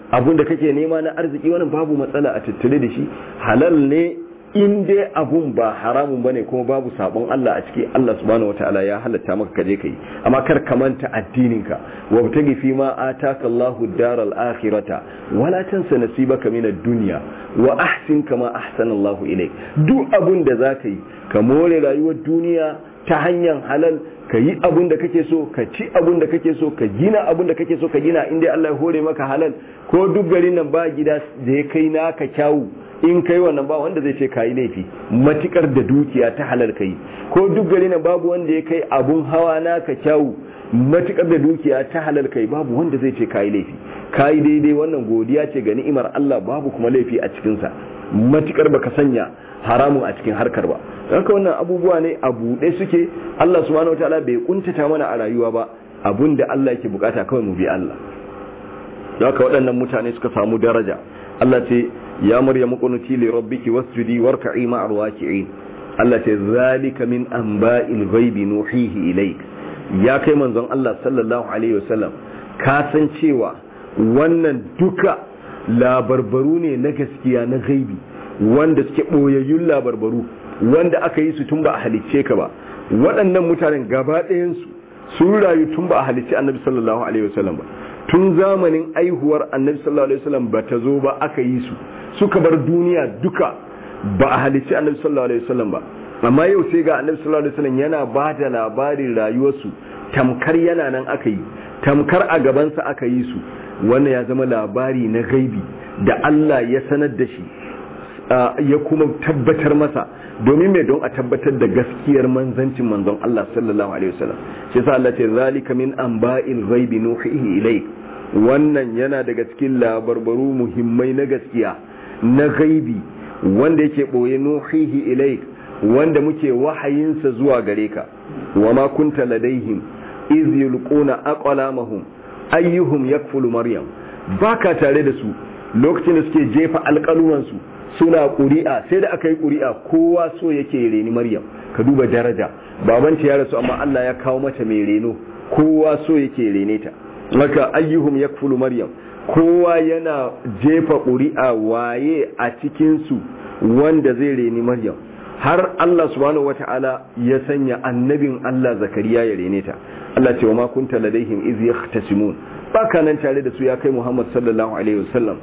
abun da kake nema na arziki wannan babu matsala a tattare da shi halal ne in dai abun ba haramun bane kuma babu sabon Allah a ciki Allah subhanahu wataala ya halatta maka kaje kai amma kar ka manta addininka wa btagi fi ma ataka Allahu daral akhirata wala tansa nasibaka min ad-dunya wa ahsin kama ahsana Allahu ilayk duk abun da zaka yi ka more rayuwar duniya ta hanyar halal ka yi abun da kake so ka ci abun da kake so ka gina abun da kake so ka gina inda Allah ya hore maka halal ko duk garin nan ba gida da ya kai naka kyawu in kai wannan ba wanda zai ce kayi laifi matukar da dukiya ta halal kai ko duk gari na babu wanda ya kai abun hawa naka kyawu matukar da dukiya ta halal kai babu wanda zai ce kayi laifi kayi daidai wannan godiya ce ga ni'imar Allah babu kuma laifi a cikin sa matukar baka sanya haramun a cikin harkar ba haka wannan abubuwa ne a buɗe suke Allah subhanahu wataala bai kuntata mana a rayuwa ba abun da Allah yake bukata kawai mu bi Allah haka waɗannan mutane suka samu daraja Allah ce ya maryamu qunuti li rabbiki wasjudi warka'i ma'ar waki'in Allah ce zalika min anba'il ghaibi nuhihi ilayk ya kai manzon Allah sallallahu alaihi wasallam ka san cewa wannan duka labarbaru ne na gaskiya na gaibi wanda suke boyayyun labarbaru wanda aka yi su tun ba a halicce ka ba waɗannan mutanen gaba ɗayansu sun rayu tun ba a halicce annabi sallallahu alaihi wasallam ba tun zamanin aihuwar annabi sallallahu alaihi wasallam ba ta zo ba aka yi su suka bar duniya duka ba a halicci annabi sallallahu alaihi wasallam ba amma yau sai ga annabi sallallahu alaihi wasallam yana ba da labarin rayuwarsu tamkar yana nan aka yi tamkar a gabansa aka yi su wannan ya zama labari na gaibi da Allah ya sanar da shi ya kuma tabbatar masa domin mai don a tabbatar da gaskiyar manzancin manzon Allah sallallahu alaihi wasallam shi yasa Allah ce zalika min anba'il ghaibi nuhihi ilayk wannan yana daga cikin labarbaru muhimmai na gaskiya na gaibi wanda yake boye nuhihi ilayk wanda muke wahayinsa zuwa gare ka wa ma kunta ladaihim iz yulquna aqlamahum ayyuhum yakfulu maryam baka tare da su lokacin da suke jefa alƙalumansu suna ƙuri'a sai da aka yi ƙuri'a kowa so yake reni maryam ka duba daraja babanta ya rasu amma Allah ya kawo mata mai reno kowa so yake rene ta maka ayyuhum yakfulu maryam kowa yana jefa ƙuri'a waye a cikin su wanda zai reni maryam har Allah subhanahu wata'ala ya sanya annabin Allah zakariya ya rene ta Allah ce wa ma kunta ladaihim iz yahtasimun baka nan tare da su ya kai Muhammad sallallahu alaihi wasallam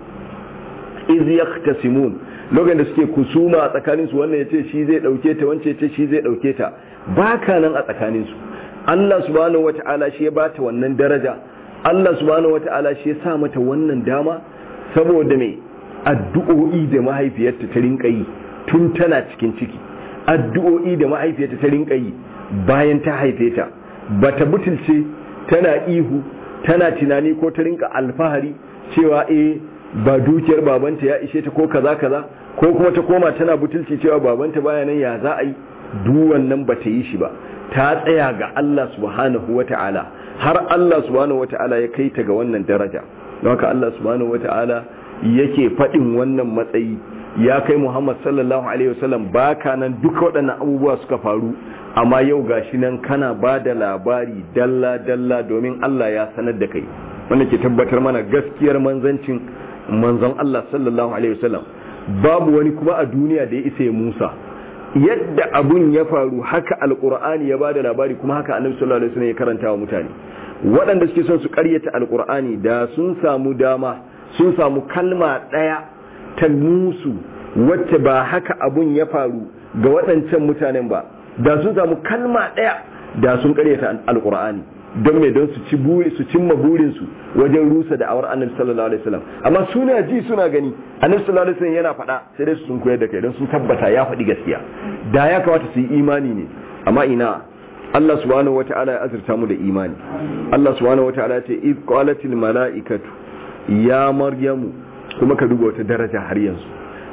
iz yahtasimun lokacin da suke kusuma a tsakanin su wannan yace shi zai dauke ta wance yace shi zai dauke ta baka nan a tsakanin su Allah subhanahu wata'ala shi ya bata wannan daraja Allah subhanahu wata'ala shi ya sa mata wannan dama saboda me addu'o'i da mahaifiyarta ta rinka yi tun tana cikin ciki addu'o'i da mahaifiyarta ta rinka yi bayan ta haife ta bata butulce tana ihu tana tunani ko ta rinka alfahari cewa eh ba dukiyar babanta ya ishe ta ko kaza kaza ko kuma ta koma tana butulci cewa babanta baya nan ya za a yi duk wannan ba ta yi shi ba ta tsaya ga Allah subhanahu wata'ala har Allah subhanahu wata'ala ya kai ta ga wannan daraja don haka Allah subhanahu wata'ala yake faɗin wannan matsayi ya kai Muhammad sallallahu alaihi wasallam baka nan duka waɗannan abubuwa suka faru amma yau gashi nan kana ba da labari dalla dalla domin Allah ya sanar da kai wanda ke tabbatar mana gaskiyar manzancin manzon Allah sallallahu alaihi wasallam babu wani kuma a duniya da ya isa ya Musa yadda abun ya faru haka alqur'ani ya bada labari kuma haka annabi sallallahu alaihi wasallam ya karanta wa mutane waɗanda suke son su ƙaryata alqur'ani da sun samu dama sun samu kalma ɗaya ta musu wacce ba haka abun ya faru ga waɗancan mutanen ba da sun samu kalma ɗaya da sun ƙaryata alqur'ani don me don su ci buri su cimma burinsu wajen rusa da awar annabi sallallahu alaihi wasallam amma suna ji suna gani annabi sallallahu alaihi wasallam yana faɗa sai dai su sun koyar da kai don sun tabbata ya faɗi gaskiya da ya kamata su yi imani ne amma ina Allah subhanahu wata'ala ya azurta mu da imani Allah subhanahu wata'ala ya ce id qalatil mala'ikatu ya maryamu kuma ka duba wata daraja har yanzu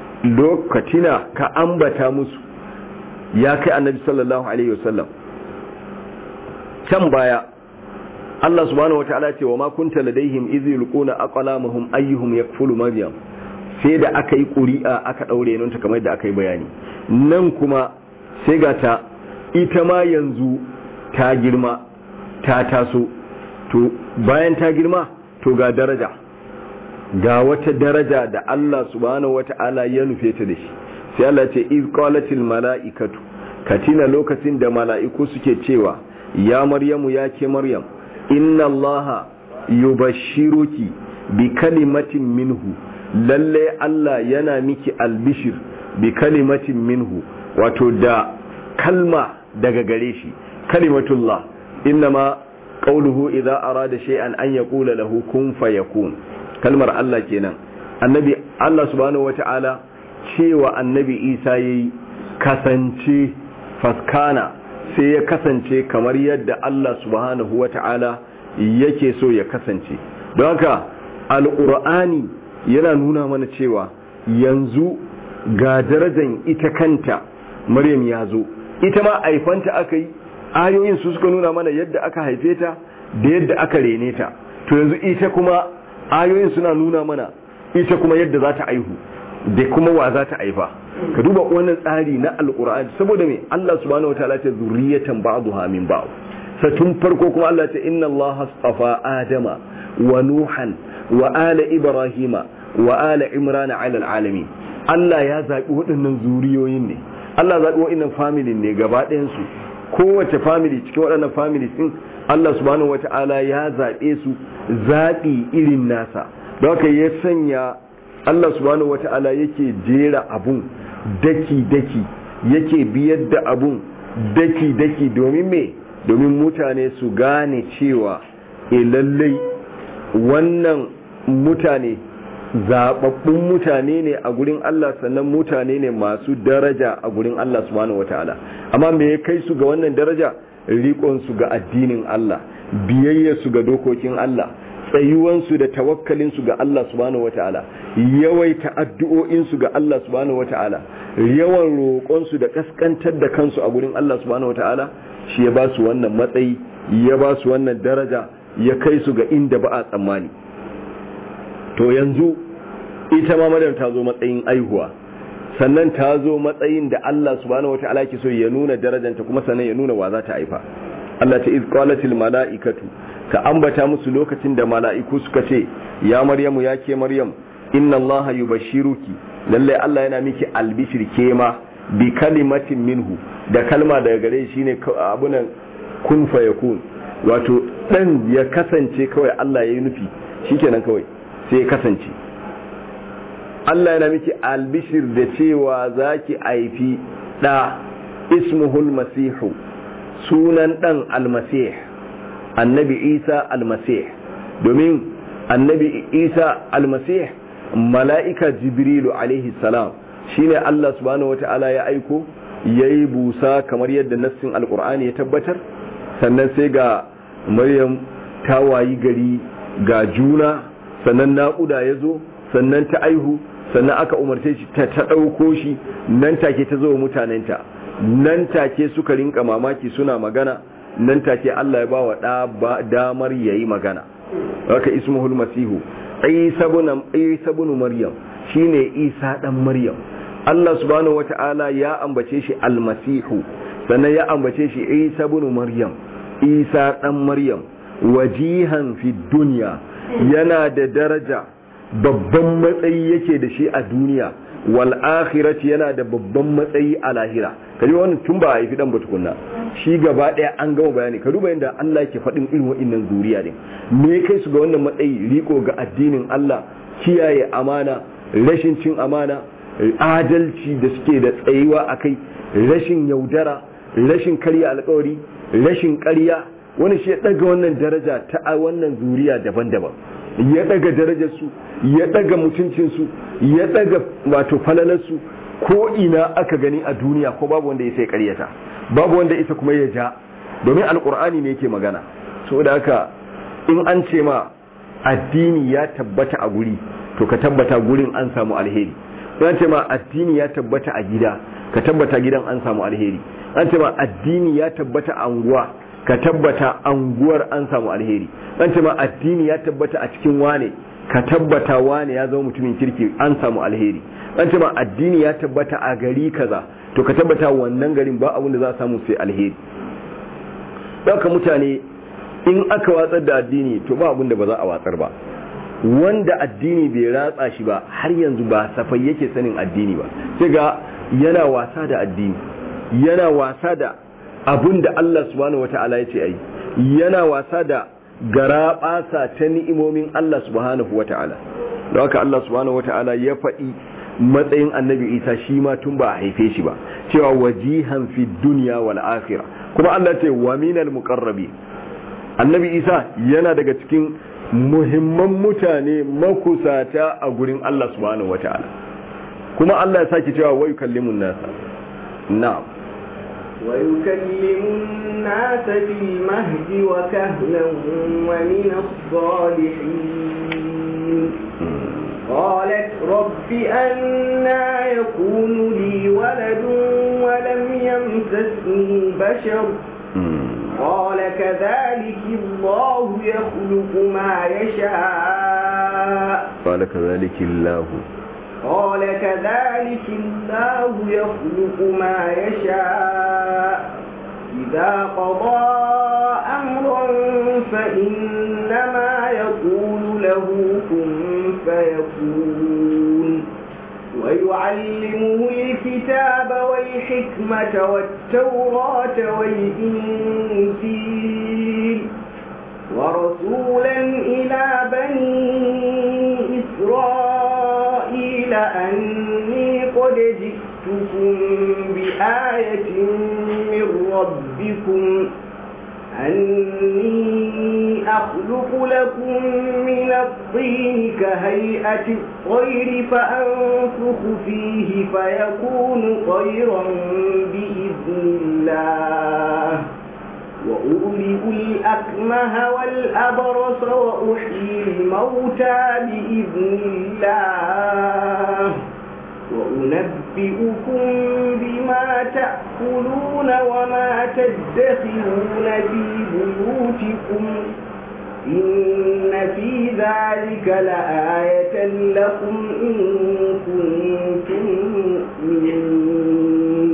lokatina ka ambata musu ya kai annabi sallallahu alaihi wasallam can baya Allah subhanahu wataala ce wa ma kunta ladaihim iz yulquna aqlamahum ayyuhum yakfulu maryam sai da aka yi ƙuri'a aka daure nan ta kamar da aka yi bayani nan kuma sai ga ta ita ma yanzu ta girma ta taso to bayan ta girma to ga daraja ga wata daraja da Allah subhanahu wata'ala ya nufe ta da shi sai Allah ce iz qalatil mala'ikatu katina lokacin da mala'iku suke cewa ya maryamu ya ke maryam inna allaha yubashshiruki bi kalimatin minhu lalle Allah yana miki albishir bi kalimatin minhu wato da kalma daga gare shi kalimatullah innama qawluhu idza arada shay'an an yaqula lahu kun fayakun kalmar Allah kenan annabi Allah subhanahu wata'ala cewa annabi Isa yayi kasance faskana sai ya kasance kamar yadda Allah subhanahu wata'ala yake so ya kasance don haka alqur'ani yana nuna mana cewa yanzu ga darajan ita kanta Maryam ya zo ita ma aifanta aka yi ayoyin su suka nuna mana yadda aka haife ta da yadda aka rene ta to yanzu ita kuma ayoyin suna nuna mana ita kuma yadda za ta aihu da kuma wa za ta aifa ka duba wannan tsari na alkur'ani saboda me Allah subhanahu wataala ta zuriyatan ba'dha min ba'd sa tun farko kuma Allah ta inna Allah astafa adama wa nuhan wa ala ibrahima wa ala imran ala alamin Allah ya zabi waɗannan zuriyoyin ne Allah zabi waɗannan family ne gaba ɗayan su kowace family cikin waɗannan family din Allah subhanahu wata'ala ya zaɓe su zaɓi irin nasa don haka ya sanya Allah subhanahu wata'ala yake jera abun daki-daki yake biyar da abun daki-daki domin me domin mutane su gane cewa e lallai wannan mutane zababbun mutane ne a gurin Allah sannan mutane ne masu daraja a gurin Allah subhanahu wata'ala amma me ya kai su ga wannan daraja riƙonsu ga addinin Allah biyayyarsu ga dokokin Allah tsayuwansu da tawakkalinsu ga Allah subhanahu wata'ala yawaita addu'o'insu ga Allah subhanahu wata'ala yawan roƙonsu da kaskantar da kansu a gurin Allah subhanahu wata'ala shi ya ba su wannan matsayi ya ba su wannan daraja ya kai su ga inda ba a tsammani to yanzu ita ma maryam ta zo matsayin aihuwa sannan ta zo matsayin da Allah subhanahu wata'ala ke so ya nuna darajanta kuma sannan ya nuna wa za ta haifa Allah ta iz qalatil mala'ikatu ka ambata musu lokacin da mala'iku suka ce ya maryamu ya ke maryam inna Allah yubashshiruki lalle Allah yana miki albishir ke ma bi kalimatin minhu da kalma daga gare shi ne abunan kun fayakun wato dan ya kasance kawai Allah ya yi nufi shikenan kawai sai ya kasance Allah yana miki albishir da cewa zaki aifi da ismuhul masihu sunan dan almasih annabi isa almasih domin annabi isa almasih mala'ika jibrilu alaihi salam shine Allah subhanahu wata'ala ya aiko yayi busa kamar yadda nassin alqur'ani ya tabbatar sannan sai ga maryam ta wayi gari ga juna sannan naƙuda ya zo sannan ta aihu sannan aka umarce shi ta ta ɗauko shi nan take ta zo mutanenta nan take suka rinka mamaki suna magana nan take Allah ya ba wa ɗa damar yayi magana haka ismuhul masihu isa ibn maryam shine isa dan maryam Allah subhanahu wata'ala ya ambace shi almasihu sannan ya ambace shi isa ibn maryam isa dan maryam wajihan fi dunya yana da daraja babban matsayi yake da shi a duniya wal akhirati yana da babban matsayi a lahira kaji wannan tun ba a yi dan tukunna shi gaba daya an gama bayani ka duba yadda Allah yake faɗin irin wa'annan zuriya ne me kai su ga wannan matsayi riko ga addinin Allah kiyaye amana rashin cin amana adalci da suke da tsayuwa akai rashin yaudara rashin karya alkawari rashin ƙarya wani shi ya daga wannan daraja ta wannan zuriya daban-daban ya daga darajarsu ya daga mutuncinsu ya daga wato falalarsu ko ina aka gani a duniya ko babu wanda ya sai karyata babu wanda isa kuma ya ja domin alkur'ani ne yake magana saboda haka in an ce ma addini ya tabbata a guri to ka tabbata gurin an samu alheri in an ce ma addini ya tabbata a gida ka tabbata gidan an samu alheri an ce ma addini ya tabbata a anguwa ka tabbata anguwar an samu alheri an ce ma addini ya tabbata a cikin wane ka tabbata wane ya zama mutumin kirki an samu alheri an ce ma addini ya tabbata a gari kaza to ka tabbata wannan garin ba abin da za a samu sai alheri ɗauka mutane in aka watsar da addini to ba abin da ba za a watsar ba wanda addini bai ratsa shi ba har yanzu ba safai yake sanin addini ba sai ga yana wasa da addini yana wasa da abun da Allah subhanahu wata'ala ya ce ai yana wasa da garaɓasa ta ni'imomin Allah subhanahu wata'ala da haka Allah subhanahu wata'ala ya faɗi matsayin annabi isa shi ma tun ba a haife shi ba cewa wajihan fi duniya wal akhirah kuma Allah ce wa minal muqarrabi annabi isa yana daga cikin muhimman mutane makusata a gurin Allah subhanahu wata'ala kuma Allah ya saki cewa wa yukallimun nasa na'am ويكلم الناس في المهد وكهلا ومن الصالحين قالت رب أنا يكون لي ولد ولم يمسسني بشر قال كذلك الله يخلق ما يشاء قال كذلك الله قال كذلك الله يخلق ما يشاء إذا قضى أمرا فإنما يقول له كن فيكون ويعلمه الكتاب والحكمة والتوراة والإنجيل ورسولا إلى بني إسرائيل أني قد جئتكم بآية من ربكم أني أخلق لكم من الطين كهيئة الطير فأنفخ فيه فيكون طيرا بإذن الله وأبرئ الأكمه والأبرص وأحيي الموتى بإذن الله وأنبئكم بما تأكلون وما تدخرون في بيوتكم إن في ذلك لآية لكم إن كنتم مؤمنين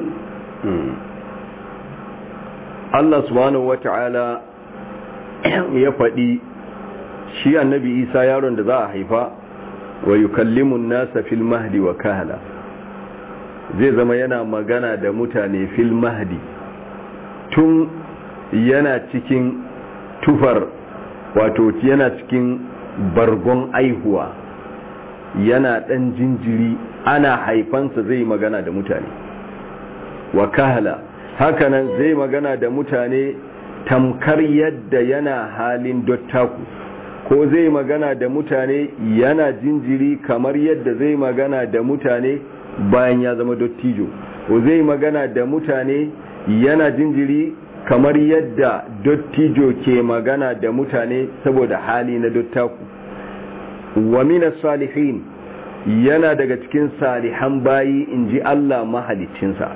Allah subhanahu wata'ala ya faɗi shi annabi Isa yaron da za a haifa wa yukallimun nasa fil mahdi wa kahala zai zama yana magana da mutane fil mahdi tun yana cikin tufar wato yana cikin bargon aihuwa yana ɗan jinjiri ana haifansa zai magana da mutane wa kahala hakanan zai magana da mutane tamkar yadda yana halin dottaku ko zai magana da mutane yana jinjiri kamar yadda zai magana da mutane bayan ya zama dottijo ko zai magana da mutane yana jinjiri kamar yadda dottijo ke magana da mutane saboda hali na dottaku wa minas salihin yana daga cikin salihan bayi in ji Allah mahalicinsa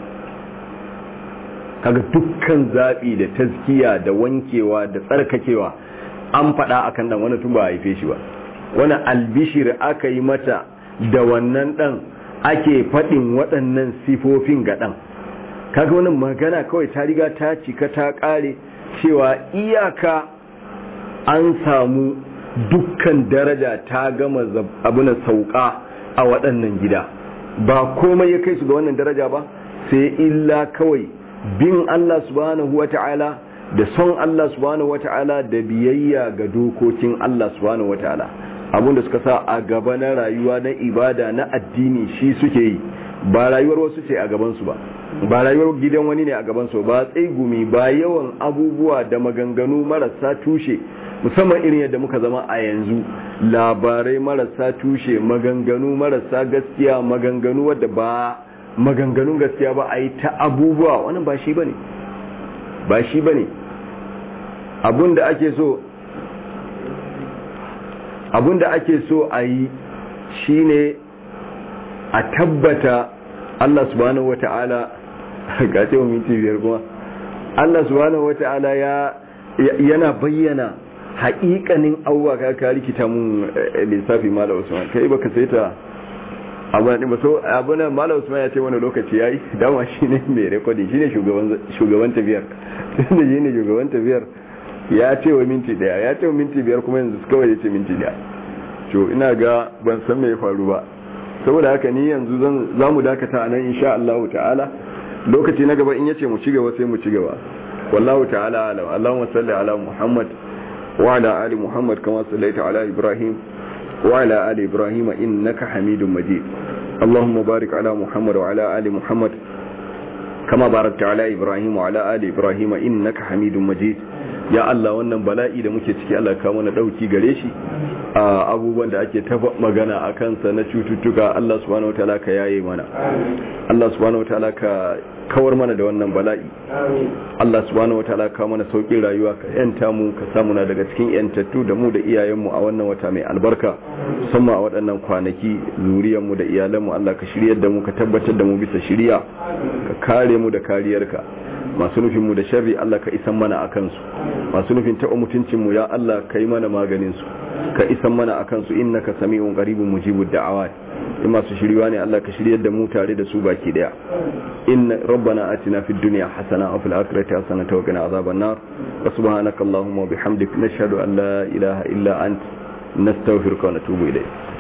kaga dukkan zaɓi da taskiya da wankewa da tsarkakewa an faɗa akan ɗan wani tun ba a haife shi ba wani albishir aka yi mata da wannan ɗan ake faɗin waɗannan sifofin ga ɗan kaga wani magana kawai ta riga ta cika ta ƙare cewa iyaka an samu dukkan daraja ta gama abuna sauka a waɗannan gida ba komai ya kai su ga wannan daraja ba sai illa kawai bin Allah subhanahu wata'ala da son Allah subhanahu wata'ala da biyayya ga dokokin Allah subhanahu wata'ala abinda suka sa a gaba na rayuwa na ibada na addini shi suke yi ba rayuwar wasu ce a gabansu ba ba rayuwar gidan wani ne a gabansu ba gumi ba yawan abubuwa da maganganu marasa tushe musamman irin yadda muka zama a yanzu labarai marasa tushe maganganu marasa gaskiya maganganu wadda ba maganganun gaskiya ba a yi ta abubuwa wannan ba shi ba ne ba shi ba ne abinda ake so abinda ake so a yi shi ne a tabbata Allah subhanahu wa ta'ala ga ce minti biyar kuma Allah subhanahu wa ta'ala ya yana bayyana haƙiƙanin abubuwa ka ka rikita mun lissafi mala usman kai baka sai ta abu ne so abu ne mala usman ya ce wani lokaci yayi dama shine mai recording shine shugaban shugaban tafiyar tunda shine shugaban tafiyar ya ce wa minti daya ya ce wa minti biyar kuma yanzu kawai ya ce minti daya to ina ga ban san me ya faru ba saboda haka ni yanzu zan za mu dakata nan insha Allah ta'ala lokaci na gaba in yace mu ci gaba sai mu ci gaba wallahu ta'ala alam Allahumma salli ala Muhammad wa ala ali Muhammad kama sallaita ala Ibrahim wa ala ali Ibrahim innaka Hamidum Majid اللهم بارك على محمد وعلى آل محمد كما باركت على إبراهيم وعلى آل إبراهيم إنك حميد مجيد ya Allah wannan bala'i da muke ciki Allah ka mana dauki gare shi a abubuwan da ake ta magana a kansa na cututtuka Allah subhanahu wataala ka yaye mana Allah subhanahu wataala ka kawar mana da wannan bala'i Allah subhanahu wataala ka mana saukin rayuwa ka yanta mu ka samu na daga cikin yantattu da mu da iyayenmu a wannan wata mai albarka musamman a waɗannan kwanaki zuriyar mu da iyalan mu Allah ka shiryar da mu ka tabbatar da mu bisa shiriya ka kare mu da kariyarka masu nufin mu da sharri Allah ka isan mana akan su masu nufin taɓa mutuncin mu ya Allah ka yi mana maganin su ka isan mana akan su innaka sami'un qaribun mujibud da'awat in masu shiriwa ne Allah ka shiryar da mu tare da su baki daya inna rabbana atina fid dunya hasana wa fil akhirati hasana wa qina azaban nar wa subhanaka allahumma wa bihamdik nashhadu an la ilaha illa ant nastaghfiruka wa natubu ilayk